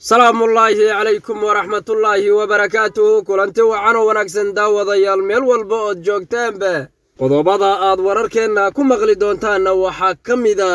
salaamullaahi calaykum waraxmatullaahi wabarakaatuhu kulanti wacan oo wanaagsan daawadayaal meel walba ood joogtaanba qodobada aad wararkeenna ku maqli doontaanna waxaa ka mid a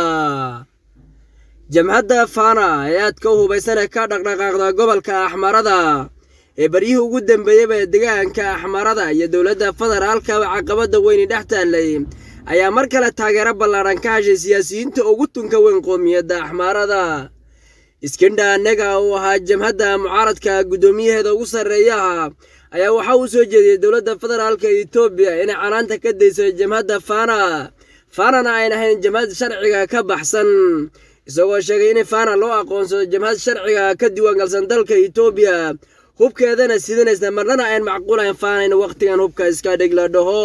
jamhadda faana ee aadka u hubaysan ee ka dhaqdhaqaaqda gobolka axmarada ee baryihii ugu dambeeyaba ee degaanka axmarada iyo dowladda federaalkaba caqabadda weyni dhex taallay ayaa mar kale taageero ballaadhan ka heshay siyaasiyiinta ugu tunka weyn qoomiyadda axmaarada iskindha annaga uu ahaa jamhadda mucaaradka guddoomiyaheeda ugu sarreeyaha ayaa waxaa uu soo jeediyey dowladda federaalka etoobiya inay canaanta ka dayso jamhadda faana faanana ayn ahayn jamhad sharciga ka baxsan isagoo sheegay in faana loo aqoonsado jamhad sharciga ka diiwaangalsan dalka etoobiya hubkeedana sidanaysa marnana ayn macquulayn faana in wakhtigan hubka iska dhig la dhaho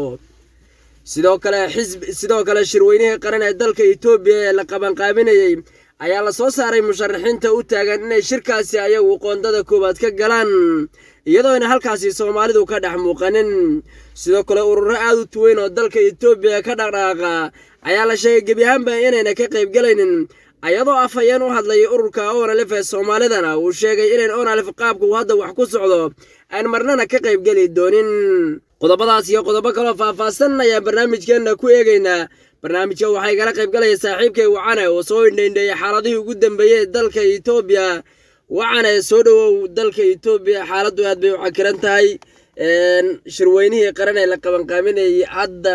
sidoo kale xisb sidoo kale shirweynihii qaran ee dalka etoobiya ee la qabanqaabinayey ayaa la soo saaray musharaxiinta u taagan inay shirkaasi ayagu qoondada koowaad ka galaan iyadoo ayna halkaasi soomaalidu ka dhex muuqanin sidoo kale ururo aad u tuweyn oo dalka etoobiya ka dhaqdhaaqa ayaa la sheegay gebi ahaanba inayna ka qaybgalaynin ayadoo afhayeen u hadlayay ururka onalif ee soomaalidana uu sheegay inayn onalif qaabka uu hadda wax ku socdo aan marnana ka qaybgeli doonin qodobadaas iyo qodobo kaloo faahfaahsan ayaan barnaamijkeenna ku eegaynaa barnaamijka waxaa igala qaybgalaya saaxiibkay wacane oo soo indhaindheeyay xaaladihii ugu dambeeyey ee dalka etoobiya wacane soo dhowow dalka etoobiya xaaladdu aad bay u cakiran tahay shirweynihii qaran ee la qabanqaaminayay hadda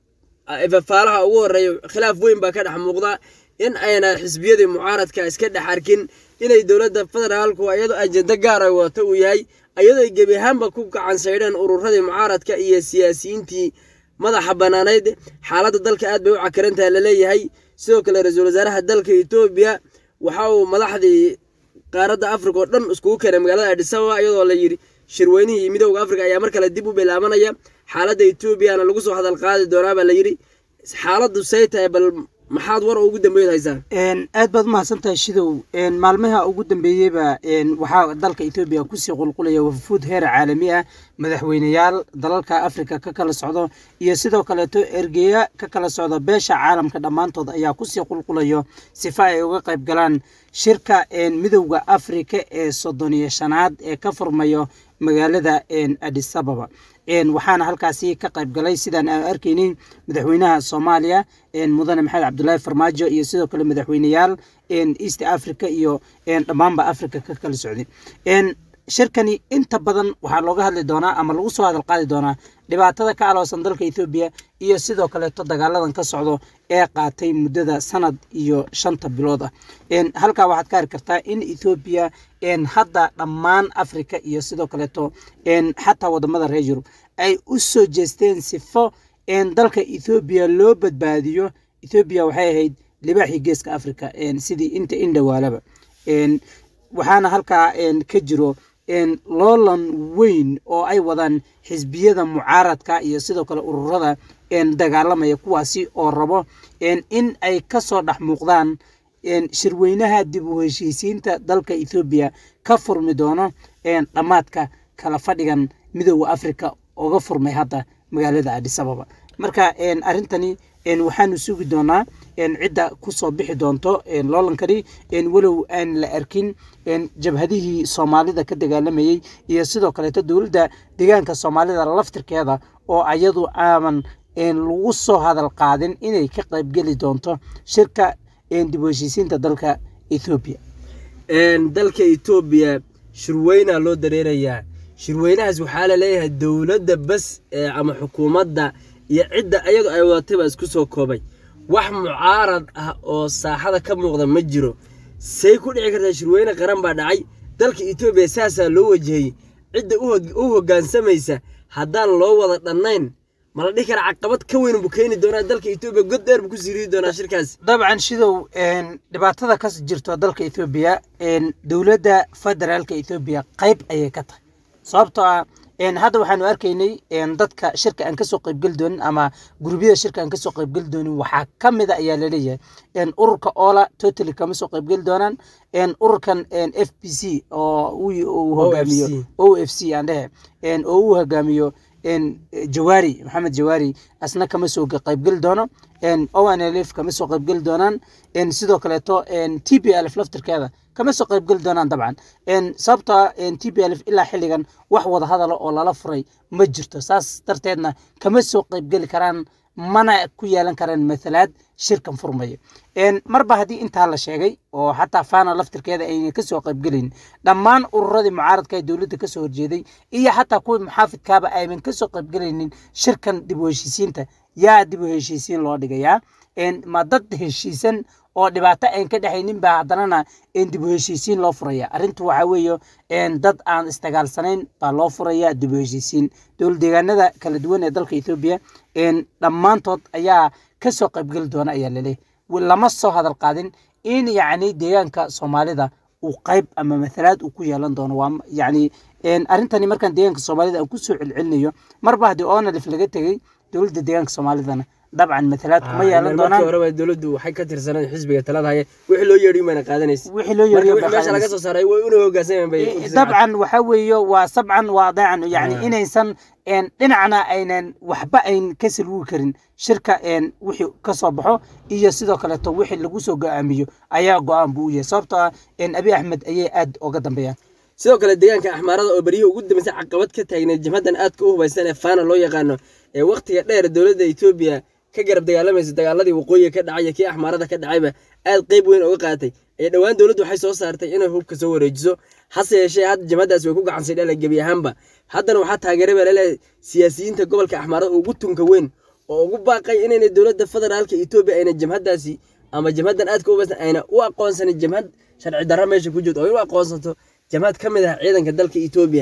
fafaalaha ugu horreeya khilaaf weyn baa ka dhex muuqda in ayna xisbiyadii mucaaradka iska dhex arkin inay dowladda federaalku iyadoo ajenda gaara wata uu yahay iyadoo ay gebi ahaanba ku gacan saydheen ururadii mucaaradka iyo siyaasiyiintii madaxa bannaanayd xaaladda dalka aad bay u cakirantaha laleeyahay sidoo kale ra-iisul wasaaraha dalka etoobiya waxa uu madaxdii qaaradda afrika oo dhan iskugu keenay magaalada adhisababa iyadoo la yidhi shirweynihii midooda afrika ayaa mar kale dib u bilaabanaya xaaladda etoobiyana lagu soo hadal qaadi doonaa baa la yidhi xaaladdu say tahay bal maxaad war oo ugu dambeeyd haysaa aad baad umahadsan tahay shidow maalmaha ugu dambeeyeyba waxaa dalka etoobiya kusii qulqulaya wafuud heer caalami ah madaxweyneyaal dalalka afrika ka kala socdo iyo sidoo kaleeto ergeya ka kala socda beesha caalamka dhammaantood ayaa kusii qulqulayo sifa ay uga qayb galaan shirka midowda afrika ee soddon iyo shanaad ee ka furmayo magaalada adisababa waxaana halkaasi ka qayb galay sidaan aan arkaynay madaxweynaha soomaaliya mudane maxamed cabdulaahi farmaajo iyo sidoo kale madaxweyneyaal east africa iyo dhammaanba africa ka kala socday shirkani inta badan waxaa looga hadli doonaa ama lagu soo hadal qaadi doonaa dhibaatada ka aloosan dalka etoobiya iyo sidoo kaleeto dagaaladan ka socdo ee qaatay muddada sanad iyo shanta bilood ah halkaa waxaad ka ari kartaa in ethoobiya hadda dhammaan africa iyo sidoo kaleeto xataa wadamada reer yurub ay u soo jeesteen sifo dalka ethoobiya loo badbaadiyo ethoobiya waxay ahayd libaaxii geeska africa sidii inta indhawaalaba waxaana halkaa ka jiro loolan weyn oo ay wadaan xisbiyada mucaaradka iyo sidoo kale ururada dagaalamaya kuwaasi oo rabo in ay kasoo dhex muuqdaan shirweynaha dib u heshiisiinta dalka ethoobiya ka furmi doono dhammaadka kala fadhigan midooda africa oga furmay hadda magaalada adisababa marka arrintani waxaanu sugi doonaa cidda kusoo bixi doonto loolankani walow aan la arkin jabhadihii soomaalida ka dagaalamayey iyo sidoo kaleeto dowladda deegaanka soomaalida laftirkeeda oo ayadu aaman lagu soo hadal qaadin inay ka qaybgeli doonto shirka dib u heshiisiinta dalka ethoobiya dalka etoobiya shirweynaa loo dareerayaa shirweynahaas waxaa laleeyahay dowladda bas ama xukuumadda iyo cidda iyadu ay wadatay baa isku soo koobay wax mucaarad ah oo saaxada ka muuqda ma jiro say ku dhici kartaa shirweyne qaran baa dhacay dalka etoobiya saasaa loo wajahayey cidda u hoggaansamaysa haddaan loo wada dhannayn ma la dhihi kara caqabad ka weyn buu keeni doonaa dalka etoobiya god dheer buu ku sii ridi doonaa shirkaas dabcan shidow dhibaatada ka jirto dalka etoobiya dowladda federaalka etoobiya qayb ayay ka tahay sababtoo ah hadda waxaanu arkaynay dadka shirka aan kasoo qaybgeli doonin ama gurubyada shirka aan kasoo qaybgeli doonin waxaa ka mida ayaa laleeyahay ururka ola totally kama soo qaybgeli doonaan ururkan f b c oo uu hogaamiyo o f c aan dhehe oo uu hogaamiyo jawaari maxamed jawaari asna kama soo qaybgeli doono onlf kama soo qaybgeli doonaan sidoo kaleeto t b lf laftirkeeda kama soo qaybgeli doonaan dabcan sababta t b l f ilaa xilligan wax wada hadala oo lala furay ma jirto saas darteedna kama soo qaybgeli karaan mana ku yeelan karaan mathalaad shirkan furmaya marba haddii intaa la sheegay oo xataa fana laftirkeeda ayna kasoo qaybgelayn dhammaan ururadii mucaaradka ee dowladda kasoo horjeeday iyo xataa kuwii muxaafidkaaba aynan kasoo qaybgelaynin shirkan dib u heshiisiinta yaa dib u heshiisiin loo dhigayaa ma dad heshiisan oo dhibaato ayn ka dhexaynin baa haddanana dib u heshiisiin loo furaya arrintu waxaa weeye dad aan isdagaalsanayn baa loo furaya dib u heshiisiin dowlad deegaanada kala duwan ee dalka ethoobiya dhammaantood ayaa kasoo qaybgeli doona ayaa laleeyahy lama soo hadal qaadin in yacni deegaanka soomaalida uu qayb ama mathalaad uu ku yeelan doono waa yacni arrintani markaan deegaanka soomaalida aan kusoo celcelinayo marba haddii onalif laga tegey dowladda deegaanka soomaalidana dabcan mathalaad kuma yeelan doonaan horeba dowladdu waxay ka tirsaneen xisbiga talada haya wixii loo yeedhiy mayna qaadanaysa wixii loo marka yeeriyo wixii meesha laga soo saaray way una hoggaansamaan bay u tirsan dabcan waxa weeye waa sabcan waa dacan yani inaysan dhinacna aynan waxba ayn ka salwigi karin shirka wixii ka soo baxo iyo sidoo kaleeto wixii lagu soo go-aamiyo ayaa go-aan buu u yahay sababtoo ah abi axmed ayay aad uga dambeeyaan sidoo kale deegaanka axmaarada oo beryihii ugu dambeysay caqabad ka taagneed jabhadan aadka u hubaysan ee faana loo yaqaano ee wakhtiga dheer dowladda etoobiya ka garab dagaalamaysa dagaaladii waqooyiga ka dhacay iyo kii axmaarada ka dhacayba aad qeyb weyn uga qaadatay ee dhowaan dowladdu waxay soo saartay inay hubka soo wareejiso hase yeeshee hadda jabhadaas way ku gacansay dhala gebi ahaanba haddana waxaa taageeray baa laleeyahay siyaasiyiinta gobolka axmaarada ugu tunka weyn oo ugu baaqay inayna dowladda federaalka etoobiya ayna jamhadaasi ama jamhadan aadka u hubaysan ayna u aqoonsanin jamhad sharci darra meesha ku jirto oo in u aqoonsanto jamhad ka mid ah ciidanka dalka etoobiya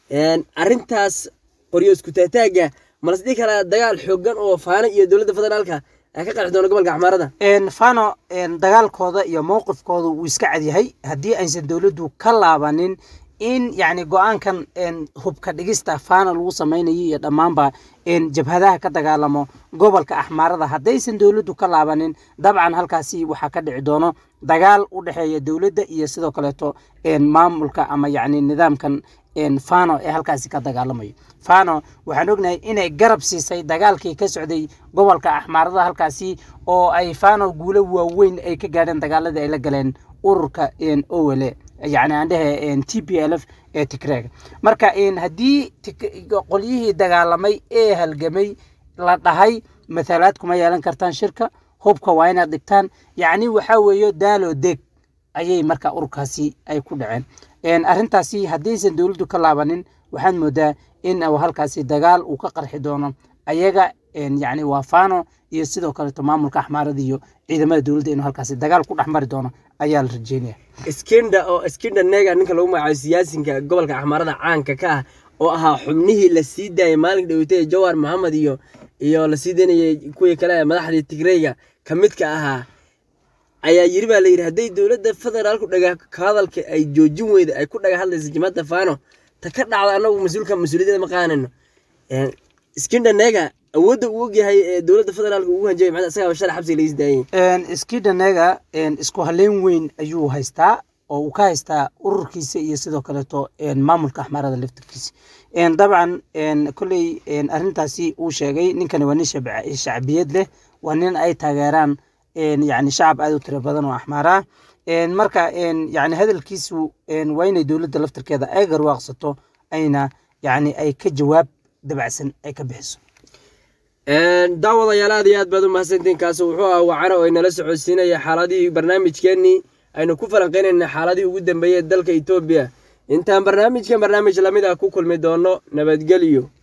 arrintaas qoryo isku taataaga malas dhihi karaa dagaal xoogan oo faano iyo dowladda federaalka ay ka qarxi doono gobolka axmaarada fano dagaalkooda iyo mowqifkooda wuu iska cadyahay haddii aysan dowladdu ka laabanin in yacni go-aankan hubka dhigista fano lagu samaynayo iyo dhammaanba jabhadaha ka dagaalamo gobolka axmaarada haddaysan dowladdu ka laabanin dabcan halkaasi waxaa ka dhici doono dagaal u dhexeeya dowladda iyo sidoo kaleeto maamulka ama yacni nidaamkan fano ee halkaasi ka dagaalamayo fano waxaan ognahay inay garab siisay dagaalkii ka socday gobolka axmaarada halkaasi oo ay fano guulo waaweyn ay ka gaadheen dagaaladii ay la galeen ururka owele yacni aan dhehe t p l f ee tigreega marka haddii qolyihii dagaalamay ee halgamay la dhahay mathalaad kuma yeelan kartaan shirka hubka waa inaad dhigtaan yacni waxaa weeye daalo deg ayay marka ururkaasi ay ku dhaceen arrintaasi haddaysan dowladdu ka laabanin waxaad moodaa in uu halkaasi dagaal uu ka qarxi doono ayaga yacni waa fano iyo sidoo kaleeto maamulka axmaarada iyo ciidamada dowladda inuu halkaasi dagaal ku dhex mari doono ayaa la rajeynaya skinda oo skinda nega ninka lagu magacaabo siyaasinka gobolka axmaarada caanka ka ah oo ahaa xubnihii la sii daayay maalinka dhaweytay jawhar maxamed iyo iyo la sii daynayay kuwii kale madaxdii tigreyga ka midka ahaa ayaa yiri baa layidhi hadday dowladda federaalku dhaga hadalka ay joojin weyda ay ku dhaga hadlaysa jimada fano ta ka dhacda anagu mas-uulka mas-uuliyadda ma qaanano skinda nega awoodda uu ogyahay ee dowladda federaalka ugu hanjabay maxaa isagaa shalay xabsiga laga sii daayay skidanega isku haleyn weyn ayuu haystaa oo uu ka haystaa ururkiisa iyo sidoo kaleeto maamulka axmaarada laftirkiisa dabcan kolley arrintaasi uu sheegay ninkani waa nin shacbiyad leh waa nin ay taageeraan yani shacab aad u tiro badan oo axmaara marka yani hadalkiisu waa inay dowladda laftirkeeda ay garwaaqsato ayna yani ay ka jawaab dabacsan ay ka bixiso daawadayaal aad iyo aad baad u mahadsantiin kaasi wuxuu ah wacana oo inala socodsiinaya xaaladihii barnaamijkeenii aynu ku falanqeynayna xaaladihii ugu dambeeyey dalka etoobiya intaan barnaamijkan barnaamij lamid ah ku kulmi doono nabadgelyo